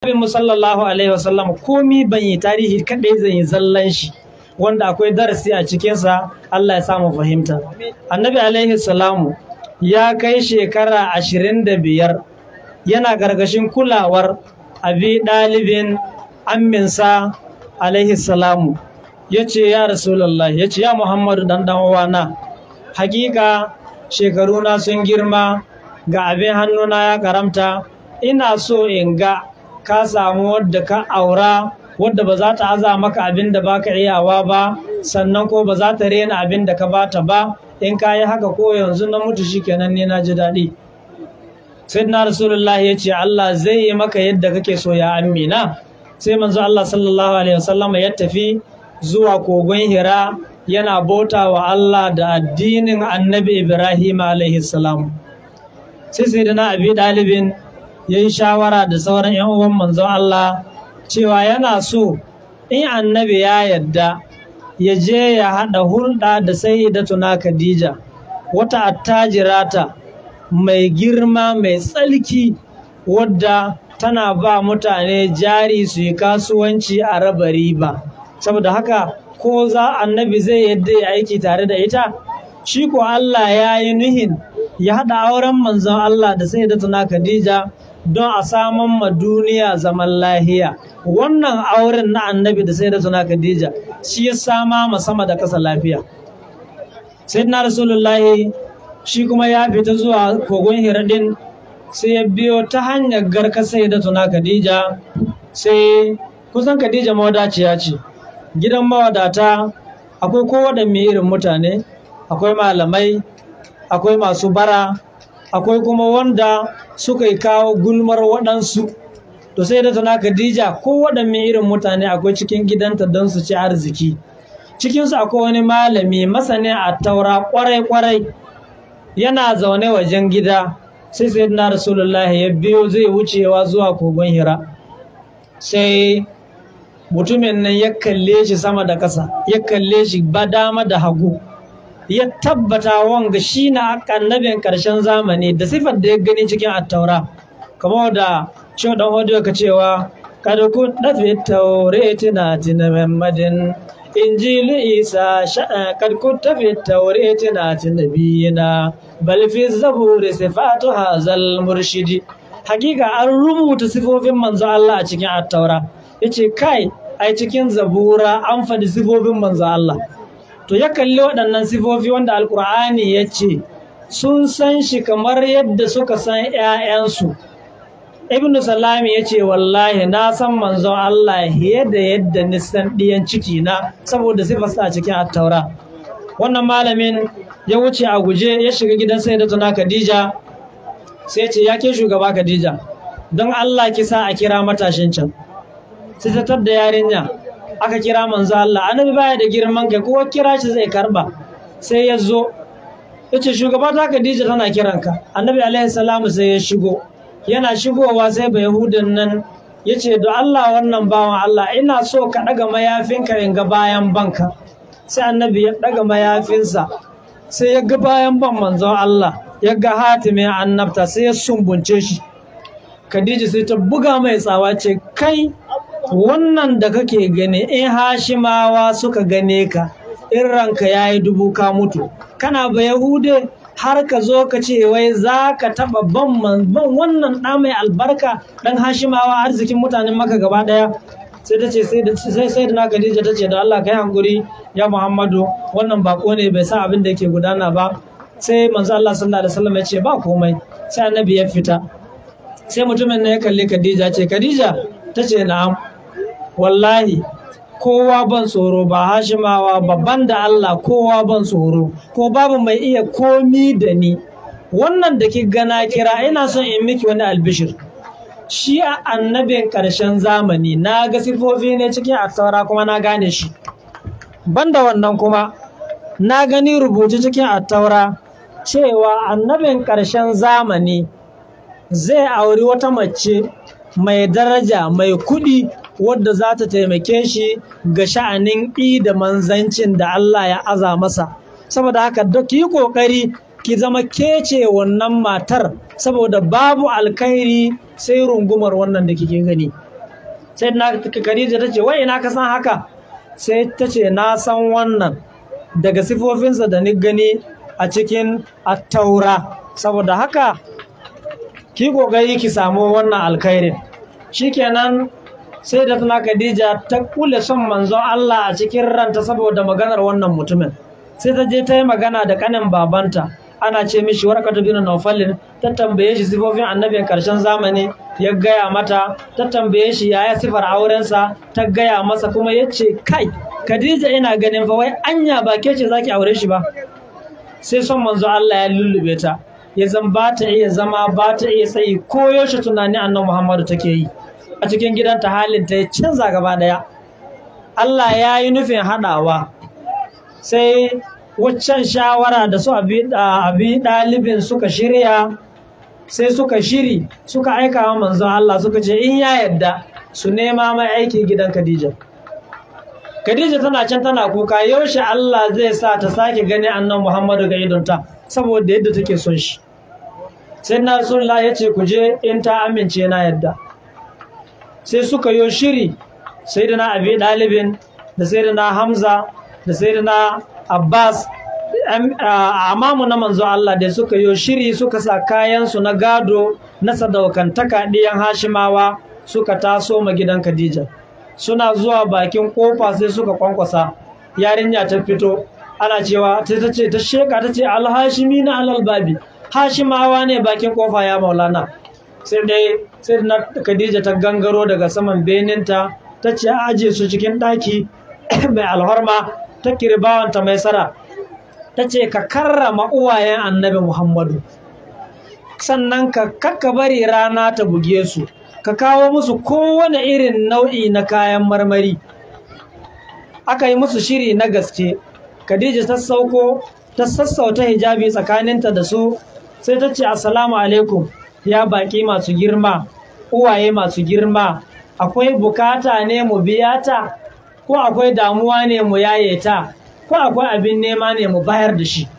Nabi sallallahu alaihi wasallam komi ban yi tarihi kadai zan yi zallan shi wanda akwai darasi a cikinsa Allah ya samu fahimta. Annabi alaihi salamu ya kai shekara ashirin da biyar yana gargashin kulawar abi ɗalibin amminsa alaihi salamu ya ce ya rasulallah ya ce ya muhammadu dan dan uwana hakika shekaruna sun girma ga abin hannuna ya karamta ina so in ga ka samu wadda ka aura wadda ba za ta aza maka abin da baka iyawa ba sannan ko ba za ta rena abin da ka bata ba in ka yi haka ko yanzu na mutu shikenan ne na ji daɗi sai na rasulullah ya ce Allah zai yi maka yadda kake so ya amina sai manzo Allah sallallahu alaihi wasallam ya tafi zuwa kogon hira yana bauta wa Allah da addinin annabi Ibrahim alaihi salam sai sai na abi dalibin ya yi shawara da sauran yan uwan manzon Allah cewa yana so in annabi ya yadda ya je ya haɗa hulɗa da sayyidatuna Khadija wata attajirata mai girma mai tsalki wadda tana ba mutane jari su yi kasuwanci a raba riba saboda haka ko za annabi zai yadda ya aiki tare da ita shi ko Allah ya yi nuhin ya haɗa auren manzon Allah da sayyidatuna Khadija don a saman ma duniya zaman lahiya wannan auren na annabi da sayyidatuna Khadija shi ya sama ma sama da kasa lafiya sayyidina rasulullahi shi kuma ya fita zuwa kogon hiradin sai ya biyo ta hanyar garka sayyidatuna Khadija sai kusan Khadija mawadaciya ce gidan mawadata akwai kowaɗanne irin mutane akwai malamai akwai masu bara akwai kuma wanda suka yi kawo gulmar waɗansu to sai da tana Khadija ko waɗanne irin mutane akwai cikin gidanta don su ci arziki cikinsu akwai wani malami masani a taura kwarai-kwarai yana zaune wajen gida sai sai na rasulullah ya biyo zai wucewa zuwa kogon hira sai mutumin nan ya kalle shi sama da ƙasa ya kalle shi ba dama da hagu ya tabbata wanga shi na annabin ƙarshen zamani da sifar da ya gani cikin attaura kamar da shi dan hodiyo ka cewa kada ku dafe taure tina tina muhammadin injilu isa kad ku tafi taure tina tina biyina bal fi zaburi sifatu hazal murshidi hakika an rubuta sifofin manzo Allah a cikin attaura yace kai ai cikin zabura an faɗi sifofin manzo Allah to ya kalli waɗannan sifofi wanda alkur'ani ya ce sun san shi kamar yadda suka san 'ya'yansu ibnu salami ya ce wallahi na san manzon Allah yadda yadda nisan ɗiyan ciki na saboda sifarsa a cikin attaura wannan malamin ya wuce a guje ya shiga gidan sai da tuna Khadija sai ce ya ke shugaba Khadija don Allah kisa a kira matashin can sai ta tadda yarinya aka kira manzo Allah annabi baya da girman kai kowa kira shi zai karba sai ya zo yace shugaba ta Khadija tana kiranka annabi alaihi salamu sai ya shigo yana shigowa sai ba yahudan nan yace do Allah wannan bawan Allah ina so ka daga mayafinka in ga bayan banka sai annabi ya daga mayafinsa sai ya ga bayan ban manzo Allah ya ga hatimin annabta sai ya sumbunce shi Khadija sai ta buga mai tsawa ce kai wannan da kake gani in hashimawa suka gane ka in ranka ya yi dubu ka mutu kana ba yahude har ka zo ka ce wai za ka taɓa ban wannan ɗa mai albarka ɗan hashimawa arzikin mutanen maka gaba ɗaya sai ta ce sai sai da na Khadija ta ce da Allah kai hankuri ya Muhammadu wannan bako ne bai sa abin da yake gudana ba sai manzo Allah sallallahu alaihi wasallam ya ce ba komai sai annabi ya fita sai mutumin ne ya kalli Khadija ce Khadija ta ce na'am wallahi kowa ban tsoro ba hashimawa babban da Allah kowa ban tsoro ko babu mai iya komi da ni wannan da ki gana kira ina son in miki wani albishir shi a annabin ƙarshen zamani na ga sifofi ne cikin attaura kuma na gane shi banda wannan kuma na gani rubuce cikin attaura cewa annabin ƙarshen zamani zai auri wata mace mai daraja mai kuɗi wadda za ta taimake shi ga sha'anin ƙi da manzancin da Allah ya aza masa saboda haka duk yi ƙoƙari ki zama kece wannan matar saboda babu alkhairi sai rungumar wannan da kike gani sai na Khadija ta ce wai ina ka san haka sai ta ce na san wannan daga sifofinsa da ni gani a cikin attaura saboda haka ki kokari ki samu wannan alkhairin shikenan sai da tana Khadija ta kule son manzon Allah a cikin ranta saboda maganar wannan mutumin sai ta je ta yi magana da kanin babanta ana ce mishi warqatu bin Nawfalin ta tambaye shi sifofin annabin karshen zamani ya gaya mata ta tambaye shi yaya sifar aurensa ta gaya masa kuma ya ce kai Khadija ina ganin fa wai anya ba ke ce zaki aure shi ba sai son manzo Allah ya lullube ta ya zan ba ta iya zama ba ta iya tsayi ko yaushe tunani annabi Muhammadu take yi a cikin gidanta halin ta ya canza gaba daya Allah ya yi nufin haɗawa sai waccan shawara da su abi ɗalibin suka shirya sai suka shiri suka aika wa manzon Allah suka ce in ya yadda su nema mai aiki gidan Khadija Khadija tana can tana kuka yaushe Allah zai sa ta sake gani annan Muhammadu ga idonta saboda yadda take son shi sai na Rasulullah ya ce ku je in ta amince na yadda sai suka yi shiri sai da na abi ɗalibin da sai da na Hamza da sai da na Abbas amamu na manzo Allah da suka yi shiri suka sa kayansu na gado na sadaukantaka ɗiyan Hashimawa suka taso ma gidan Khadija suna zuwa bakin kofa sai suka kwankwasa yarinya ta fito ana cewa ta ce ta sheka ta ce alhashimi na alalbabi hashimawa ne bakin kofa ya maulana sai dai sai na Khadija ta gangaro daga saman beninta ta ce a aje su cikin ɗaki mai alhorma ta kirbawanta mai sara ta ce ka karrama uwayen annabi Muhammadu sannan ka kakka bari rana ta buge su ka kawo musu kowane irin nau'i na kayan marmari aka yi musu shiri na gaske Khadija ta sauko ta sassauta hijabi tsakaninta da su sai ta ce assalamu alaikum ya baki masu girma uwaye masu girma akwai bukata ne mu biya ta ko akwai damuwa ne mu yaye ta ko akwai abin nema ne mu bayar da shi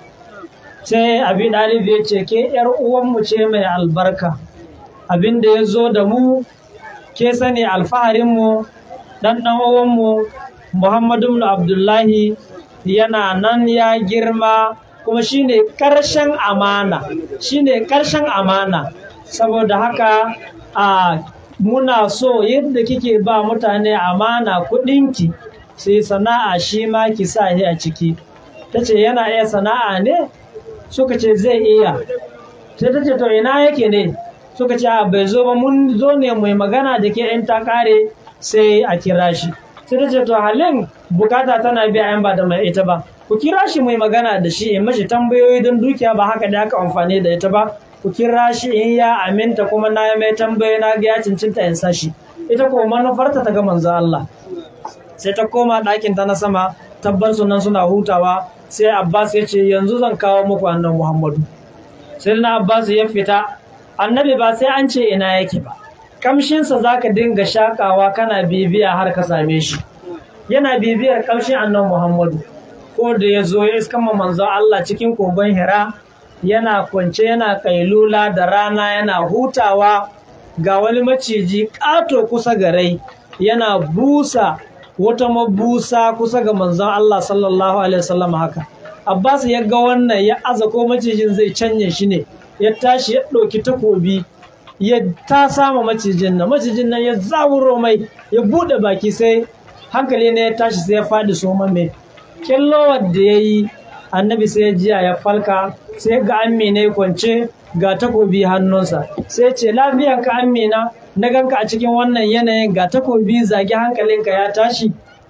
sai abin ɗalibi ya ce ke ‘yar uwanmu ce mai albarka abin da ya zo da mu ke sani alfaharinmu ɗan ɗan uwanmu muhammadu abdullahi yana nan ya girma kuma shine ƙarshen amana shine ƙarshen amana saboda haka a muna so yadda kike ba mutane amana kuɗinki sai sana'a shi ma ki sa shi a ciki ta ce yana iya sana'a ne suka ce zai iya sai ta ce to ina yake ne suka ce a bai zo ba mun zo ne mai magana da ke in ta kare sai a kira shi sai ta ce to halin bukata tana biya yan ba da mai ita ba ku kira shi mai magana da shi in mashi tambayoyi don dukiya ba haka da aka amfani da ita ba ku kira shi in ya aminta kuma na mai tambayoyi na ga ya cincinta in sa shi ita ko manufarta ta ga manzo Allah sai ta koma ɗakin ta na sama tabbar sunan suna hutawa sai Abbas ya ce yanzu zan kawo muku annan Muhammadu sai na Abbas ya fita annabi ba sai an ce ina yake ba kamshinsa za ka dinga shakawa kana bibiya har ka same shi yana bibiyar kamshin annan Muhammadu ko da ya zo ya iska manzo Allah cikin kogon Hira yana kwance yana kailula da rana yana hutawa ga wani maciji ƙato kusa ga rai yana busa wata mabusa kusa ga manzon Allah sallallahu alaihi wasallam haka Abbas ya ga wannan ya aza ko macijin zai canye shi ne ya tashi ya ɗauki takobi ya ta sama macijin nan macijin nan ya zawuro mai ya buɗe baki sai hankali ne ya tashi sai ya faɗi soma mai kyallowar da ya yi annabi sai ya jiya ya falka sai ga amina ya kwance ga takobi hannunsa sai ce lafiyanka amina na ganka a cikin wannan yanayin ga takobi zagi hankalinka ya tashi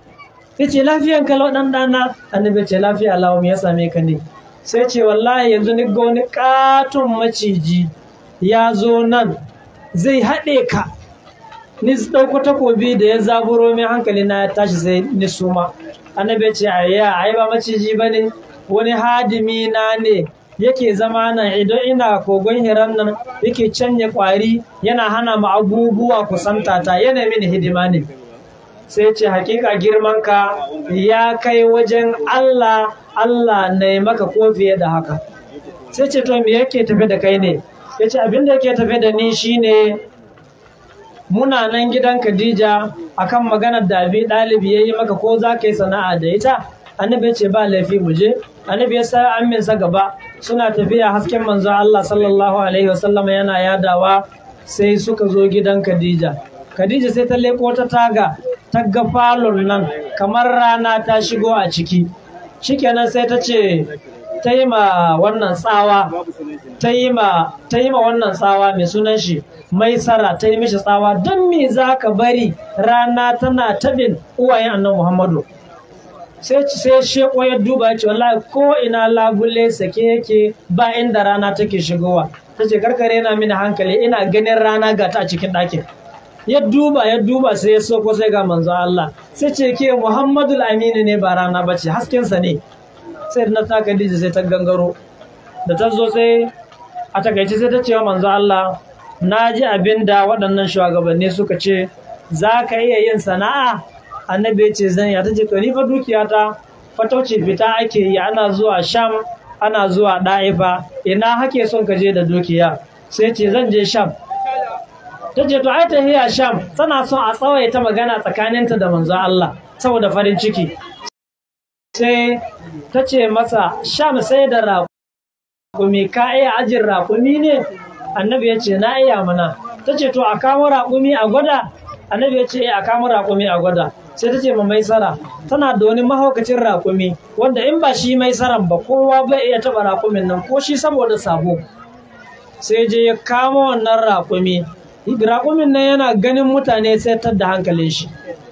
sai ce lafiyanka lau dan dana annabi ce lafiya lau me ya same ka ne sai ce wallahi yanzu ni ga wani katon maciji ya zo nan zai haɗe ka ni ɗauko takobi da ya zaburo min hankali na ya tashi sai ni suma annabi ce ayya ai ba maciji bane wani hadimi na ne yake zama nan idan ina kogon hiran nan yake canye kwari yana hana mu abubuwa kusanta ta yana mini hidima ne sai ce hakika girmanka ya kai wajen Allah Allah na maka ko fiye da haka sai ce to me yake tafe da kai ne ya ce abin da yake tafe da ni shine muna nan gidan Khadija akan maganar da abi ɗalibi ya yi maka ko za ka yi sana'a da ita annabi ya ce ba laifi mu je annabi ya sa aminsa gaba suna tafiya hasken manzo Allah sallallahu alaihi wasallam yana yadawa sai suka zo gidan Khadija Khadija sai ta leko ta taga ta ga falon nan kamar rana ta shigo a ciki shikenan sai ta ce ta yi ma wannan tsawa ta yi ma wannan tsawa mai sunan shi mai sara ta yi mishi tsawa don me za ka bari rana tana tabin uwayen annan muhammadu sai sai sheko ya duba ya ce wallahi ko ina labule sake yake ba inda rana take shigowa ta ce karkare na mini hankali ina ganin rana ga ta a cikin ɗakin ya duba ya duba sai ya soko sai ga manzo Allah sai ce ke Muhammadul Aminu ne ba rana bace haskensa ne sai na ta Khadija sai ta gangaro da ta zo sai a takaice sai ta ce wa manzo Allah na ji abin da waɗannan shugabanni suka ce za ka iya yin sana'a annabi ya ce zan ya ta ce to ni fa dukiyata fatauci fita ake yi ana zuwa sham ana zuwa ɗa'ifa ina hake son ka je da dukiya sai ce zan je sham ta ce to ai tahiya sham tana son a tsawaita magana tsakaninta da manzo Allah saboda farin ciki sai ta ce masa sham sai da raƙumi ka iya ajin raƙumi ne annabi ya ce na iya mana ta ce to a kamo raƙumi a gwada annabi ya ce a kamo raƙumi a gwada sai ta ce ma mai sara tana da wani mahaukacin raƙumi wanda in ba shi mai saran ba kowa bai iya taɓa raƙumin nan ko shi saboda sabo sai je ya kamo wannan raƙumi raƙumin nan yana ganin mutane sai da hankalin shi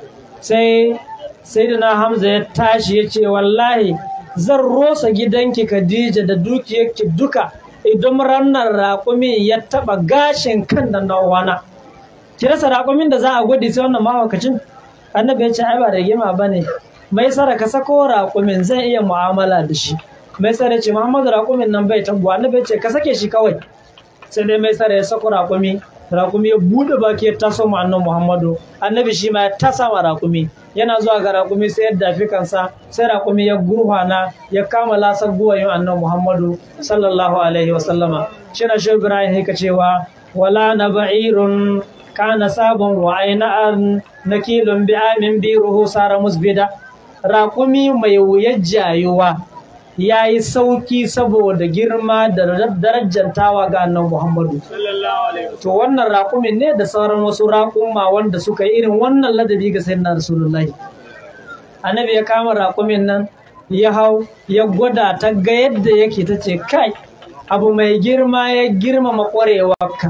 sai sai da na hamza ya tashi ya ce wallahi zan rosa gidanki khadija da dukiyarki duka idan ranar raƙumin ya taɓa gashin kan da nawana ki rasa raƙumin da za a gwadi sai wannan mahaukacin annabi ya ce ai ba da gima ba ne mai sara ka sako raƙumin zai iya mu'amala da shi mai sara ce muhammadu raƙumin nan bai tabuwa annabi ya ce ka sake shi kawai sai dai mai sara ya sako raƙumi raƙumi ya buɗe baki ya taso ma annan muhammadu annabi shi ma ya tasa ma raƙumi yana zuwa ga raƙumi sai ya dafi kansa sai raƙumi ya gurfana ya kama lasar guwayin annan muhammadu sallallahu alaihi wa sallama shi na shi ibrahim haka cewa wala na ba'irun kana sabon wa aina'an nakilun bi amin biruhu sara musbida raƙumi mai wuyar jayuwa ya yi sauki saboda girma da darajantawa ga annan Muhammadu. To wannan raƙumin ne da sauran wasu raƙumma wanda suka yi irin wannan ladabi ga sayyidina Rasulullahi. Annabi ya kama raƙumin nan ya hau ya gwada ta ga yadda yake ta ce kai abu mai girma ya girmama ƙwarewarka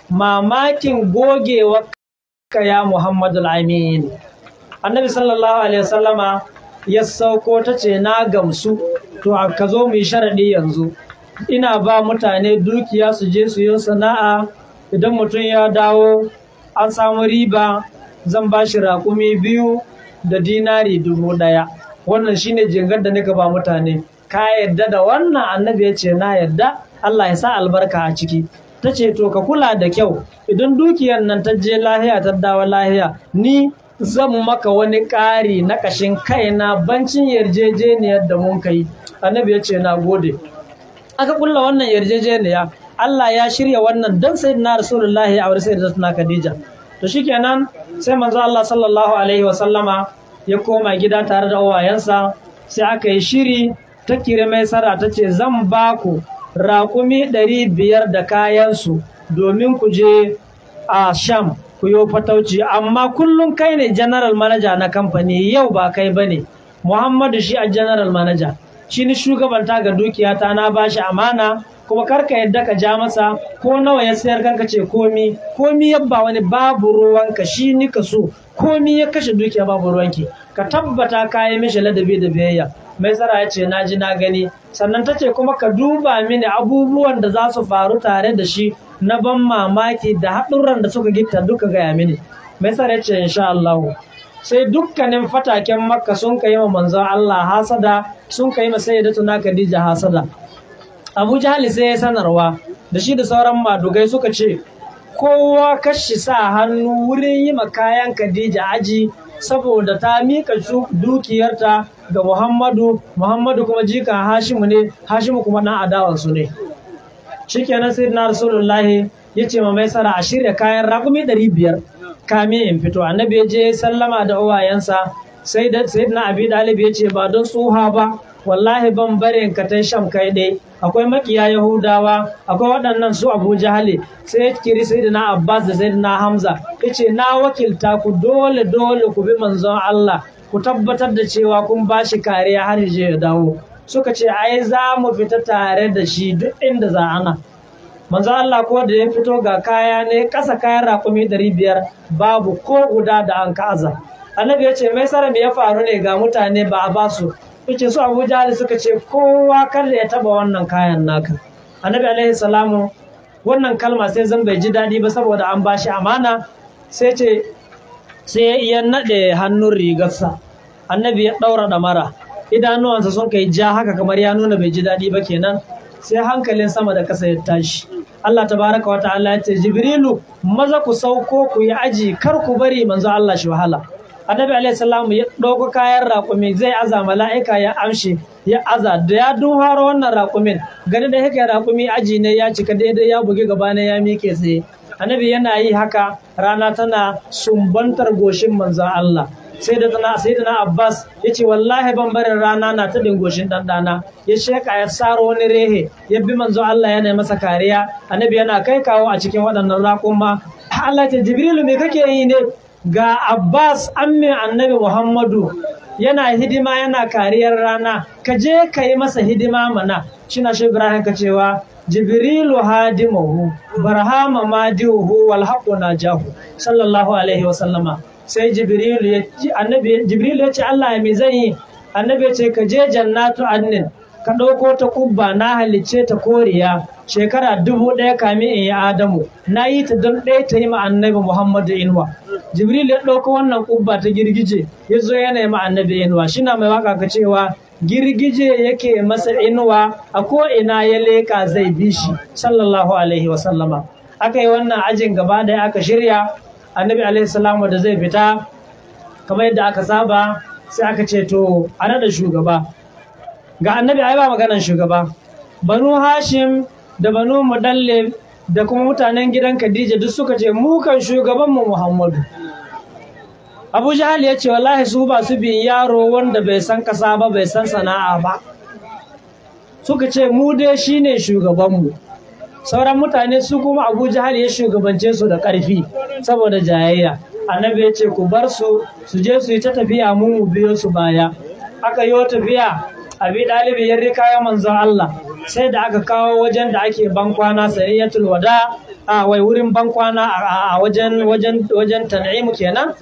mamakin gogewarka ya Muhammadu Amin. Annabi sallallahu alaihi wasallama ya sauko ta ce na gamsu to ka zo mu yi sharaɗi yanzu ina ba mutane dukiya su je su yi sana'a idan mutum ya dawo an samu riba zan ba shi raƙumi biyu da dinari dubu ɗaya wannan shine jingar da nika ba mutane ka yadda da wannan annabi ya ce na yadda Allah ya sa albarka a ciki ta ce to ka kula da kyau idan dukiyar nan ta je lahiya ta dawo lahiya ni zan maka wani ƙari na ƙashin kaina bancin yarjejeniyar da mun kai annabi ya ce na gode aka kulla wannan yarjejeniya Allah ya shirya wannan don sai na rasulullahi a wurin da na Khadija to shikenan sai manzo Allah sallallahu alaihi wasallama ya koma gida tare da uwayensa sai aka yi shiri ta kire mai sara ta ce zan ba ku raƙumi ɗari biyar da kayansu domin ku je a sham ku yi fatauci amma kullum kai ne general manager na kamfani yau ba kai ba ne muhammadu shi a general manager shi ni shugabanta ga dukiyata na bashi amana kuma karka yadda ka ja masa ko nawa ya sayar kanka ce komi komi yabba wani babu ruwanka shi ni ka so komi ya kashe dukiya babu ruwanki ka tabbata ka yi mishi ladabi da biyayya mai tsara ya ce na ji na gani sannan ta ce kuma ka duba mini abubuwan da za su faru tare da shi na ban mamaki da haɗurran da suka gita duka gaya mini mai tsara ya ce insha Allah sai dukkanin fataken makka sun kai ma manzon Allah hasada sun kai ma sayyidatuna Khadija hasada Abu Jahali sai ya sanarwa da shi da sauran madugai suka ce kowa kashi sa hannu wurin yi ma kayan Khadija aji saboda ta mika dukiyarta ga Muhammadu Muhammadu kuma jikan Hashimu ne Hashimu kuma dan adawansu ne shikenan sayyidina Rasulullahi ya ce ma mai sara a shirya kayan raƙumi ɗari biyar kame in fito annabi ya je sallama da uwayensa sai da sayyidina abi dalib ya ce ba don tsuha ba wallahi ban barin ka tai sham kai dai akwai makiya yahudawa akwai waɗannan su abu jahali sai ya kiri sayyidina abbas da sayyidina hamza ya ce na wakilta ku dole dole ku bi manzon allah ku tabbatar da cewa kun ba shi kariya har je ya dawo suka ce ai za mu fita tare da shi duk inda za ana manzo Allah ko da ya fito ga kaya ne kasa kayan raƙumi ɗari biyar babu ko guda da an kaza annabi ya ce mai sara me ya faru ne ga mutane ba a basu yace su Abu Jahal suka ce kowa kada ya taba wannan kayan naka annabi alaihi salamu wannan kalma sai zan bai ji daɗi ba saboda an bashi amana sai ce sai ya naɗe hannun rigarsa annabi ya ɗaura ɗamara idanuwansa sun kai ja haka kamar ya nuna bai ji daɗi ba kenan sai hankalin sama da ƙasa ya tashi Allah tabaraka wa ta'ala ya ce Jibrilu maza ku sauko ku yi aji kar ku bari manzo Allah shi wahala Annabi alaihi salamu ya ɗauko kayan raƙumi zai aza mala'ika ya amshi ya aza da ya duharo wannan raƙumin gani da yake raƙumi aji ne ya cika daidai ya bugi gaba ne ya miƙe tsaye Annabi yana yi haka rana tana sumbantar goshin manzon Allah sai da tana sai da Abbas yace wallahi ban barin rana na ta dingoshin dan dana ya sheka ya saro wani rehe ya bi manzo Allah yana masa kariya annabi yana kai kawo a cikin waɗannan raƙuma Allah ta Jibrilu me kake yi ne ga Abbas amme annabi Muhammadu yana hidima yana kariyar rana ka je ka yi masa hidima mana shina shi Ibrahim ka cewa Jibrilu hadimuhu barhama madihu wal haqqu najahu sallallahu alaihi wa sallama sai jibrilu ya ci annabi jibrilu ya ce Allah ya me zan yi annabi ya ce ka je jannatu annin ka ɗauko ta kubba na halicce ta koriya shekara dubu ɗaya kamin in yi adamu na yi ta don ɗaya ta yi ma annabi muhammadu inuwa jibril ya ɗauko wannan kubba ta girgije ya zo yana yi ma annabi inuwa shi na mai waka ka cewa girgije yake masa inuwa a ko ina ya leƙa zai bi shi sallallahu alaihi wa sallama aka yi wannan ajin gaba ɗaya aka shirya annabi alaihi salamu da zai fita kamar yadda aka saba sai aka ce to a da shugaba ga annabi ai ba maganan shugaba banu hashim da banu mudallib da kuma mutanen gidan khadija duk suka ce mu kan shugabanmu muhammadu abu jahal ya ce wallahi su ba su bin yaro wanda bai san kasa ba bai san sana'a ba suka ce mu dai shine shugabanmu sauran mutane su kuma abu jahal ya shugabance su da ƙarfi saboda jayayya annabi ya ce ku bar su su je su yi ta tafiya mu mu biyo su baya aka yi tafiya abi ɗalibi ya rika ya manzon Allah sai da aka kawo wajen da ake bankwana sariyatul wada a wai wurin bankwana a wajen wajen wajen tan'imu kenan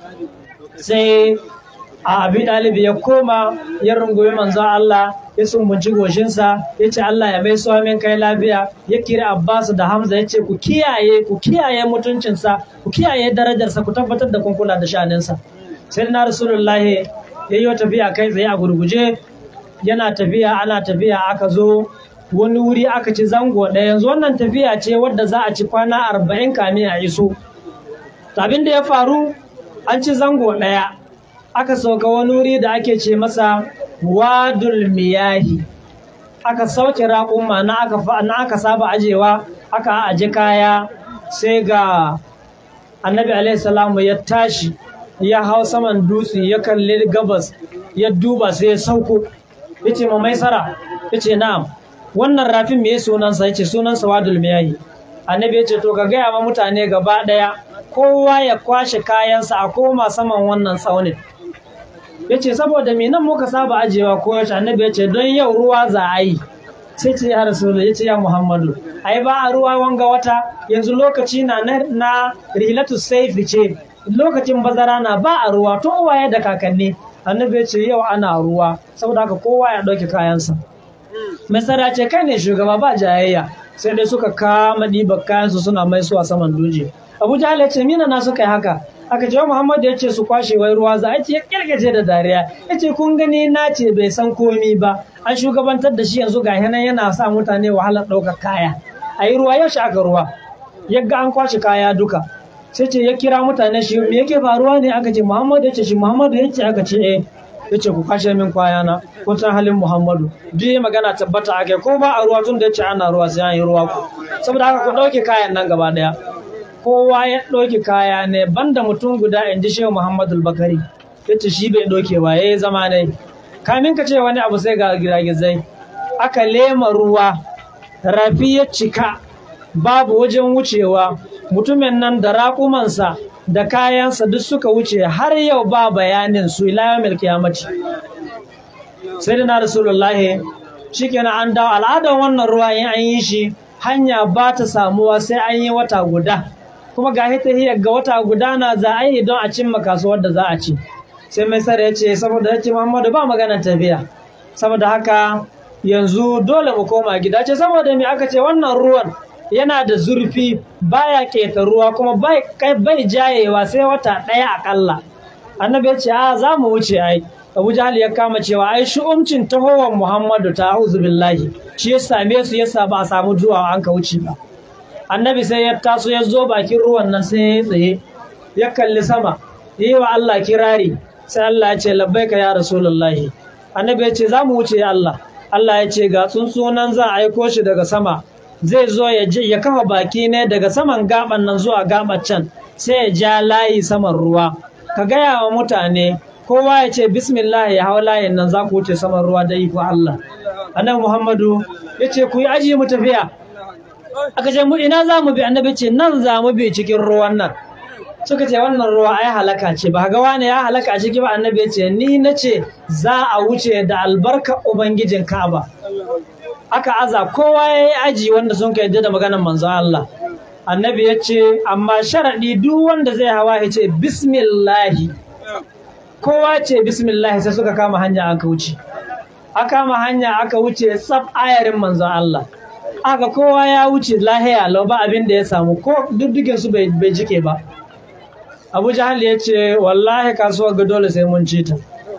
sai a abi ɗalibi ya koma ya rungumi manzon Allah ya sumbunci goshinsa ya ce Allah ya mai min kai lafiya ya kira Abbas da Hamza ya ce ku kiyaye ku kiyaye mutuncinsa ku kiyaye darajarsa ku tabbatar da kun kula da sha'aninsa sai na rasulullahi ya yi tafiya kai tsaye a gurguje yana tafiya ana tafiya aka zo wani wuri aka ci zango ɗaya yanzu wannan tafiya ce wadda za a ci kwana arba'in kamin a iso abin da ya faru an ci zango ɗaya aka sauka wani wuri da ake ce masa wadul miyahi aka sauke raƙuma na aka na aka saba ajewa aka aje kaya sai ga annabi alaihi salamu ya tashi ya hau saman dutse ya kalli gabas ya duba sai ya sauko yace ma maisara yace na'am wannan rafin me sunansa yace sunansa wadul miyahi annabi yace to ka gaya ma mutane gaba daya kowa ya kwashe kayansa a koma saman wannan tsaunin yace saboda me nan muka saba ajewa ko yace annabi yace don yau ruwa za a yi sai ce ya rasulu yace ya muhammadu ai ba a ruwa wanga wata yanzu lokaci na na rilatu saifi ce lokacin bazara na ba a ruwa to waye da kakanni annabi ya ce yau ana ruwa saboda haka kowa ya ɗauki kayansa masara ce kai ne shugaba ba jayayya sai dai suka kama ɗiba kayansu suna mai suwa saman duje abu jahal ya ce mina na suka yi haka aka ce muhammad ya ce su kwashe wai ruwa za a ce ya kirgace da dariya ya ce kun gani na ce bai san komi ba an shugabantar da shi yanzu ga nan yana sa mutane wahalar ɗaukar kaya a yi ruwa yaushe aka ruwa yagga an kwashe kaya duka sai ce ya kira mutane shi me yake faruwa ne aka ce muhammadu ya ce shi muhammadu ya ce aka ce eh ya ce ku kashe min kwayana kun san halin muhammadu duk ya magana tabbata ake ko ba a ruwa tun da ya ce ana ruwa sai an yi ruwa ku saboda haka ku ɗauke kayan nan gaba ɗaya kowa ya ɗauki kaya ne banda mutum guda in ji shehu muhammadu bakari ya ce shi bai ɗauke ba ya yi zama ne kamin ka ce wani abu sai ga giragizai aka lema ruwa rafi ya cika babu wajen wucewa mutumin nan da raƙumansa da kayansa duk suka wuce har yau ba bayanin su ila yawmil kiyamati sai da na rasulullahi shikenan an dawo al'adar wannan ruwa in an yi shi hanya ba ta samuwa sai an yi wata guda kuma ga hita hiyar ga wata guda na za a yi don a cimma kasuwar da za a ci sai mai sare ya ce saboda ya ce muhammadu ba maganar tafiya saboda haka yanzu dole mu koma gida ce saboda me aka ce wannan ruwan yana da zurfi baya keta ruwa kuma bai jayewa sai wata ɗaya akalla annabi ya ce a za mu wuce ai abu jahal ya kama cewa ai shu'umcin tahowar muhammadu ta auzu billahi shi ya same su yasa ba a samu zuwa an ka wuce ba annabi sai ya taso ya zo bakin ruwan nan sai ya tsaye ya kalli sama yi wa allah kirari sai allah ya ce labbaika ya rasulullahi annabi ya ce za mu wuce allah allah ya ce ga tsuntsunan za a aiko shi daga sama zai zo ya kafa baki ne daga saman gaban nan zuwa gaban can sai ya ja layi saman ruwa ka gaya wa mutane kowa ya ce bismillah ya hau layin nan za ku wuce saman ruwa da iko Allah annabi Muhammadu ya ce ku yi aji mu tafiya aka ce mu ina za mu bi annabi ce nan za mu bi cikin ruwan nan suka ce wannan ruwa ai halaka ce ba ga wani ya halaka a ciki ba annabi ya ce ni na ce za a wuce da albarka ubangijin Ka'aba aka aza kowa ya yi aji wanda sun ka yadda da maganar manzo Allah annabi ya ce amma sharaɗi duk wanda zai hawa ya ce bismillahi kowa ce bismillahi sai suka kama hanya aka wuce aka kama hanya aka wuce tsaf ayarin manzo Allah aka kowa ya wuce lahiya lau ba abin da ya samu ko duddukin su bai jike ba Abu Jahal ya ce wallahi kasuwar ga dole sai mun ci ta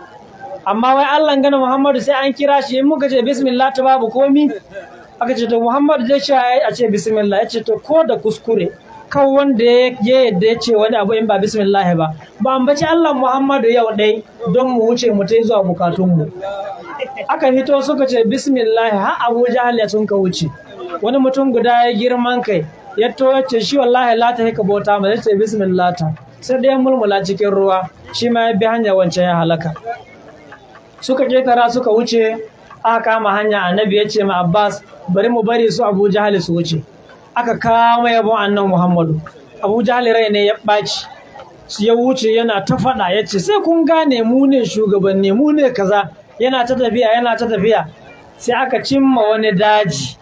amma wai Allah gana Muhammadu sai an kira shi in muka ce bismillah ta babu komi aka ce to Muhammadu zai ce a ce bismillah ya ce to ko da kuskure kan wanda ya yadda ya ce wani abu in ba bismillah ba ba ambaci Allah Muhammadu yau dai don mu wuce mu ta zuwa bukatunmu aka hito suka ce bismillah har Abu Jahal ya sun ka wuce wani mutum guda ya girman kai ya to ya ce shi wallahi la ta hika bauta ma ya ce bismillah ta sai dai mulmula cikin ruwa shi ma ya bi hanya wancan ya halaka suka ketara suka wuce aka kama hanya annabi ya ce ma Abbas bari mu bari su Abu Jahal su wuce aka kama yabon annan Muhammadu Abu Jahal rai ne ya ɓaci ya wuce yana ta faɗa ya ce sai kun gane mu ne shugabanni mu ne kaza yana ta tafiya yana ta tafiya sai aka cimma wani daji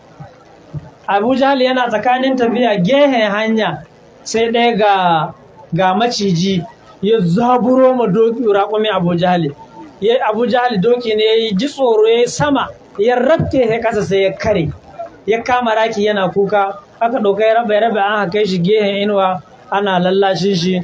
Abu Jahal yana tsakanin tafiya gehen hanya sai ɗaya ga ga maciji ya zaburo ma doki raƙumi Abu Jahal ya Abu Jahal doki ne ya ji tsoro ya sama ya rabke ya kasa sai ya kare ya kama raki yana kuka aka ɗauka ya raba ya raba an kai shi gehen inuwa ana lallashin shi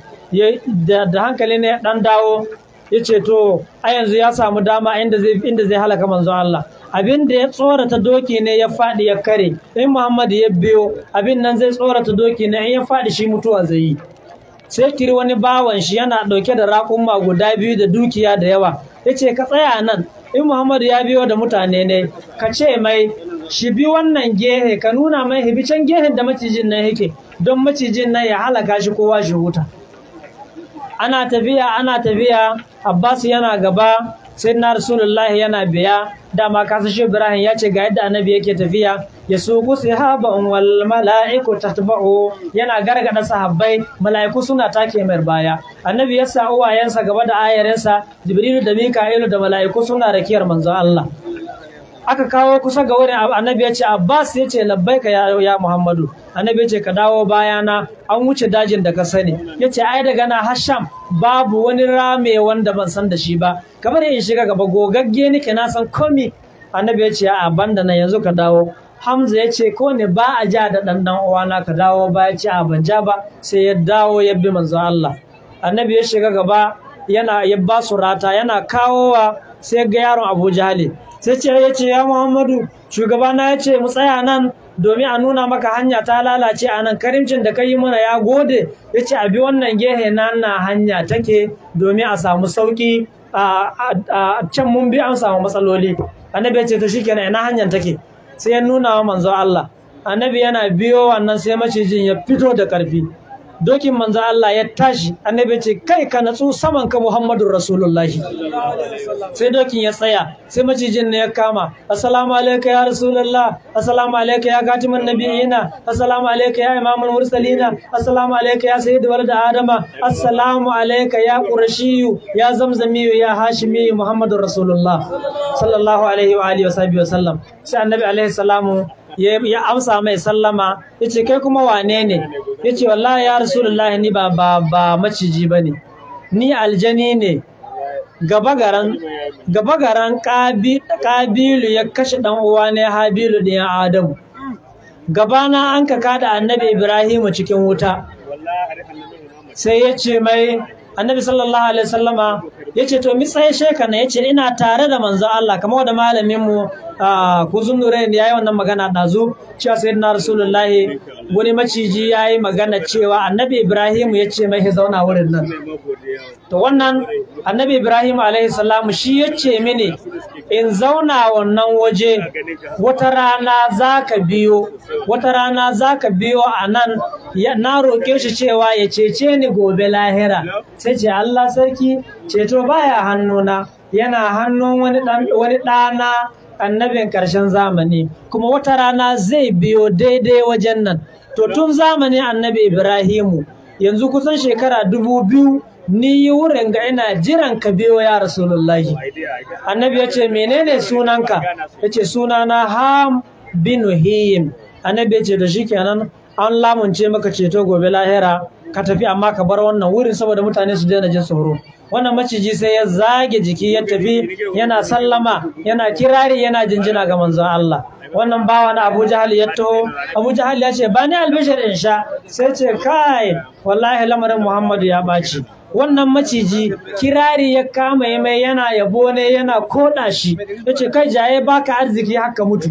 da hankali ne ɗan dawo ya ce to a yanzu ya samu dama inda zai inda zai halaka manzo Allah abin da ya tsorata doki ne ya faɗi ya kare in Muhammad ya biyo abin nan zai tsorata doki ne in ya faɗi shi mutuwa zai yi sai kiri wani bawan shi yana ɗauke da raƙumma guda biyu da dukiya da yawa ya ce ka tsaya nan in Muhammad ya biyo da mutane ne ka ce mai shi bi wannan gehe ka nuna mai hibi can gehen da macijin nan yake don macijin nan ya halaka shi kowa shi huta ana tafiya ana tafiya Abbas yana gaba sai na Rasulullahi yana biya dama kasa shi Ibrahim ya ce ga yadda annabi yake tafiya ya suku sahaban wal mala'iku tatba'u yana gargada sahabbai mala'iku suna take mai baya annabi ya sa uwayensa gaba da ayarinsa Jibrilu da Mika'ilu da mala'iku suna rakiyar manzon Allah aka kawo kusa ga wurin annabi ya ce Abbas ya ce labbaika ya, ya Muhammadu annabi ya ce ka dawo bayana an wuce dajin da ka sani ya ce ai daga na Hasham babu wani rame wanda ban san da shi ba kamar in shiga gaba gogagge nake na san komi annabi ya ce a banda nan yanzu ka dawo Hamza ya ce ko ne ba a ja da ɗan ɗan uwana ka dawo ba ya ce a ban ja ba sai ya dawo ya bi manzo Allah annabi ya shiga gaba yana ya ba su rata yana kawowa sai ga yaron Abu Jahali sai ce ya ce ya Muhammadu shugabana ya ce mu tsaya nan domin a nuna maka hanya ta lalace a nan karimcin da ka yi mana ya gode ya ce a bi wannan gehe na na hanya take domin a samu sauki a can mun bi an samu matsaloli annabi ya ce to shikenan ina hanyar take sai ya nuna wa manzo Allah annabi yana biyo wannan sai macijin ya fito da karfi dokin manzo Allah ya tashi annabi ya ce kai ka natsu saman ka Muhammadur Rasulullahi sai dokin ya tsaya sai macijin ne ya kama assalamu alayka ya rasulullah assalamu alayka ya katiman nabiyina assalamu alayka ya imamul mursalina assalamu alayka ya sayyid walad adama assalamu alayka ya qurashiyu ya zamzamiyu ya hashimiyu Muhammadur Rasulullah sallallahu alaihi wa alihi wa sahbihi wa sallam sai annabi alaihi salamu ya ya amsa mai sallama ya ce kai kuma wane ne ya ce wallahi ya rasulullah ni ba ba ba maciji ba ne ni aljani ne gaba garan gaba garan Kabi- kabilu ya kashe dan uwa ne habilu da ya adamu gabana an ka kada annabi ibrahimu cikin wuta sai ya ce mai annabi sallallahu alaihi wasallama ya ce to mi tsaye sheka na ya ce ina tare da manzo Allah kamar da malamin mu kuzun nurain ya yi wannan magana ɗazu cewa sai na rasulullahi wani maciji ya yi magana cewa annabi ibrahim ya ce mai ya zauna wurin nan to wannan annabi ibrahim alaihi salamu shi ya ce mini in zauna wannan waje wata rana za ka biyo wata rana za ka biyo a nan ya- na roƙe shi cewa ya cece ni gobe lahira sai ce allah sarki ceto baya hannuna yana hannun wani ɗan- wani ɗana annabin ƙarshen zamani kuma wata rana zai biyo daidai wajen nan to tun zamanin annabi ibrahimu yanzu kusan shekara dubu biyu ni yi wurin ga ina jiran ka biyo ya rasulullahi annabi ya ce menene sunanka ya ce sunana ham bin him annabi ya ce da shi kenan an lamunce maka ceto gobe lahira ka tafi amma ka bar wannan wurin saboda mutane su daina jin tsoro wannan maciji sai ya zage jiki ya tafi yana sallama yana kirari yana jinjina ga manzon Allah wannan bawa na Abu Jahal ya taho Abu Jahal ya ce ba ni albishir in sha sai ce kai wallahi lamarin Muhammadu ya ɓaci wannan maciji kirari ya kama ya mai yana yabo ne yana koda shi ya ce kai jaye baka arziki haka mutu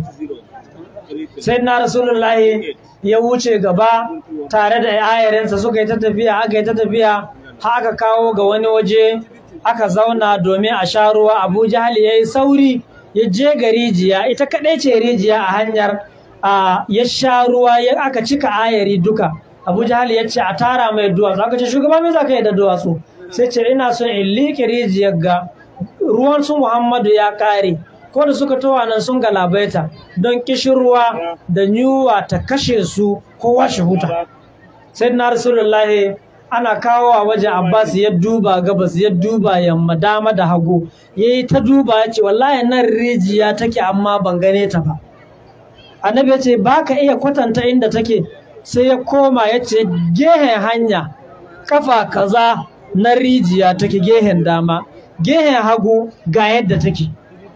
sai na rasulullahi ya wuce gaba tare da ayarinsa suka yi ta tafiya aka yi ta tafiya har aka kawo ga wani waje aka zauna domin a sha ruwa abu jahali ya yi sauri ya je ga rijiya ita kaɗai ce rijiya a hanyar a ya sha ruwa ya aka cika ayari duka abu jahali ya ce a tara mai duwatsu aka ce shugaba me za ka yi da duwatsu sai ce ina son in liƙe rijiyar ga ruwan su muhammadu ya ƙare ko da suka towa nan sun galabaita don kishirwa da yunwa ta kashe su kowa shi huta sai na rasulullahi ana kawo a wajen abbas ya duba gabas ya duba yamma dama da hagu ya yi ta duba ya ce wallahi nan rijiya take amma ban gane ta ba annabi ya ce ba ka iya kwatanta inda take sai ya koma ya ce gehen hanya kafa kaza na rijiya take gehen dama gehen hagu ga yadda take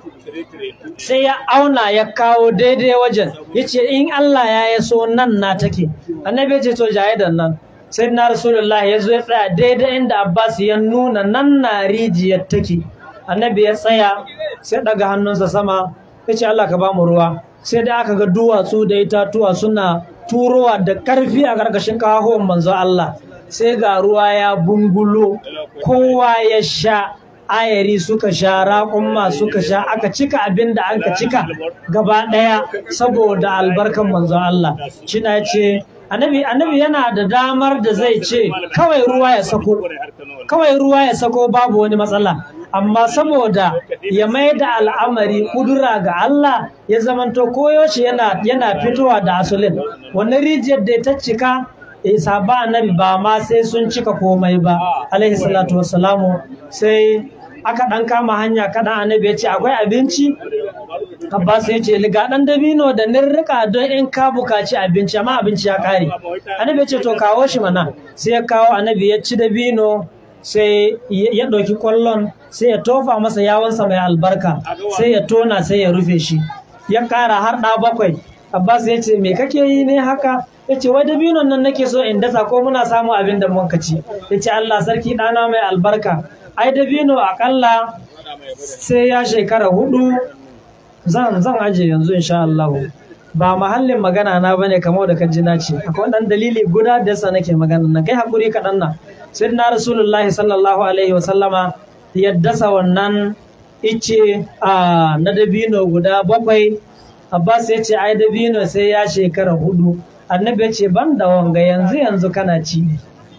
sai ya auna ya kawo daidai wajen ya ce in Allah ya ya so nan na take annabi ya ce to jaye da nan sai na rasulullah ya zo ya tsaya daidai inda abbas ya nuna nan na rijiyar take annabi ya tsaya sai daga hannunsa sama ya ce Allah ka ba mu ruwa sai da aka ga duwatsu da itatuwa suna turowa da karfi a ƙarƙashin ƙahon manzo Allah sai ga ruwa ya bungulo kowa ya sha ayari suka sha raƙumma suka sha aka cika abin da aka cika gaba ɗaya saboda albarkan manzon Allah shi na ce annabi annabi yana da damar da zai ce kawai ruwa ya sako kawai ruwa ya sako babu wani matsala amma saboda ya mai da al'amari kudura ga Allah ya zamanto koyaushe yana yana fitowa da asulin wannan rijiyar da ta cika isa ba annabi ba ma sai sun cika komai ba alaihi salatu wassalamu sai aka ɗan kama hanya kaɗan annabi ya ce akwai abinci Abbas ya ce ga ɗan dabino da nirrika don in ka bukaci abinci amma abinci ya ƙare annabi ya ce to kawo shi mana sai ya kawo annabi ya ci dabino sai ya ɗauki ƙwallon sai ya tofa masa yawonsa mai albarka sai ya tona sai ya rufe shi ya ƙara har ɗa bakwai Abbas ya ce me kake yi ne haka ya ce wai dabinon nan nake so in dasa ko muna samu abin da muka ci ya ce Allah sarki ɗana mai albarka ai dabino akalla sai ya shekara hudu zan zan aje yanzu insha Allah ba mahallin magana na bane kamar da kan na ce akwai dan dalili guda da yasa nake magana nan kai hakuri kaɗan nan sai na rasulullahi sallallahu alaihi wa sallama ya dasa wannan ice a na dabino guda bakwai Abbas ya ce ai dabino sai ya shekara hudu annabi ya ce ban da wanga yanzu yanzu kana ci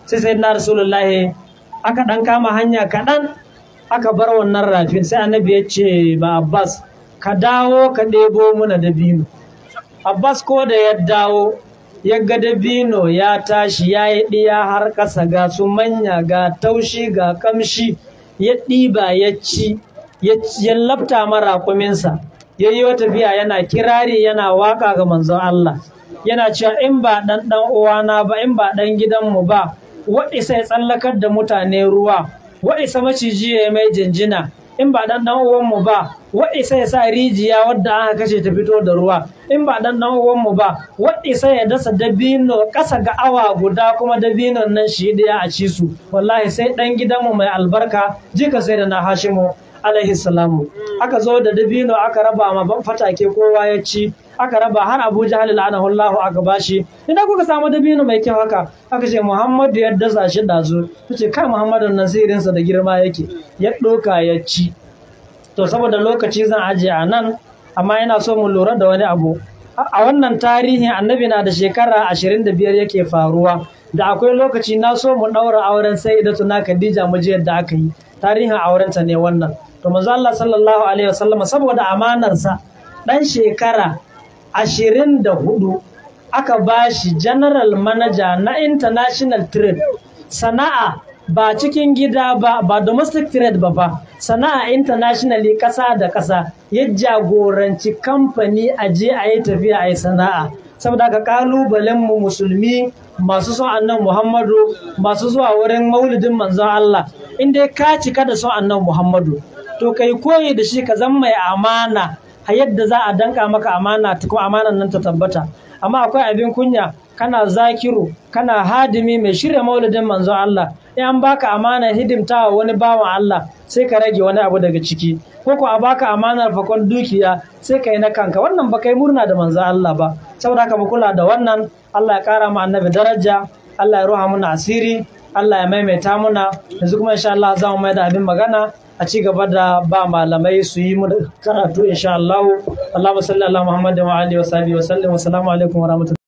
sai sai na rasulullahi aka dan kama hanya kaɗan aka bar wannan rafin sai annabi ya ce ba abbas ka dawo ka ɗebo muna dabino abbas ko da ya dawo ya ga dabino ya tashi ya yi ɗiya har ƙasa ga su manya ga taushi ga ƙamshi ya ɗiba ya ci ya lafta mara kuminsa ya yi wata biya yana kirari yana waka ga manzon Allah yana cewa in ba ɗan ɗan uwana ba in ba ɗan gidanmu ba waɗisa ya tsallakar da mutane ruwa waɗisa maciji ya mai jinjina in ba ɗan ɗan uwanmu ba waɗisa ya sa rijiya wadda aka kashe ta fito da ruwa in ba ɗan ɗan uwanmu ba waɗisa ya dasa dabino ƙasa ga awa guda kuma dabinon nan shi ɗaya a ci su wallahi sai ɗan gidanmu mai albarka jika sai da na hashimu alaihi salamu aka zo da dabino aka raba ma ban fatake kowa ya ci aka raba har Abu Jahal la'anahullahu aka bashi idan kuka samu dabino mai kyau haka aka ce Muhammadu ya dasa shi dazu tace kai Muhammadu nan sirinsa da girma yake ya doka ya ci to saboda lokaci zan aje a nan amma ina so mu lura da wani abu a wannan tarihin annabi na da shekara 25 yake faruwa da akwai lokaci na so mu daura auren sayyidatu na Khadija mu je yadda aka yi tarihin aurenta ne wannan to manzo Allah sallallahu alaihi wasallam saboda amanarsa dan shekara ashirin da hudu aka bashi general manager na international trade sana'a ba cikin gida ba ba domestic trade ba ba sana'a internationally kasa da kasa ya jagoranci kamfani a je a yi tafiya a yi sana'a saboda ka kalubalen mu musulmi masu son annan muhammadu masu zuwa wurin maulidin manzon Allah in dai ka cika da son annan muhammadu to kai koyi da shi ka zama mai amana a yadda za a danka maka amana ta kuma amanan nan ta tabbata amma akwai abin kunya kana zakiru kana hadimi mai shirya maulidin manzon Allah in an baka amana hidimta wa wani bawan Allah sai ka rage wani abu daga ciki ko ko a baka amanar fakon dukiya sai ka yi na kanka wannan ba kai murna da manzon Allah ba saboda haka mu kula da wannan Allah ya kara mu annabi daraja Allah ya ruha muna asiri Allah ya maimaita muna yanzu kuma insha Allah za mu mai da abin magana a ci gaba da ba malamai su yi mu karatu insha Allah Allahumma salli ala Muhammad wa alihi wa sahbihi wa sallam wa assalamu alaikum wa rahmatullahi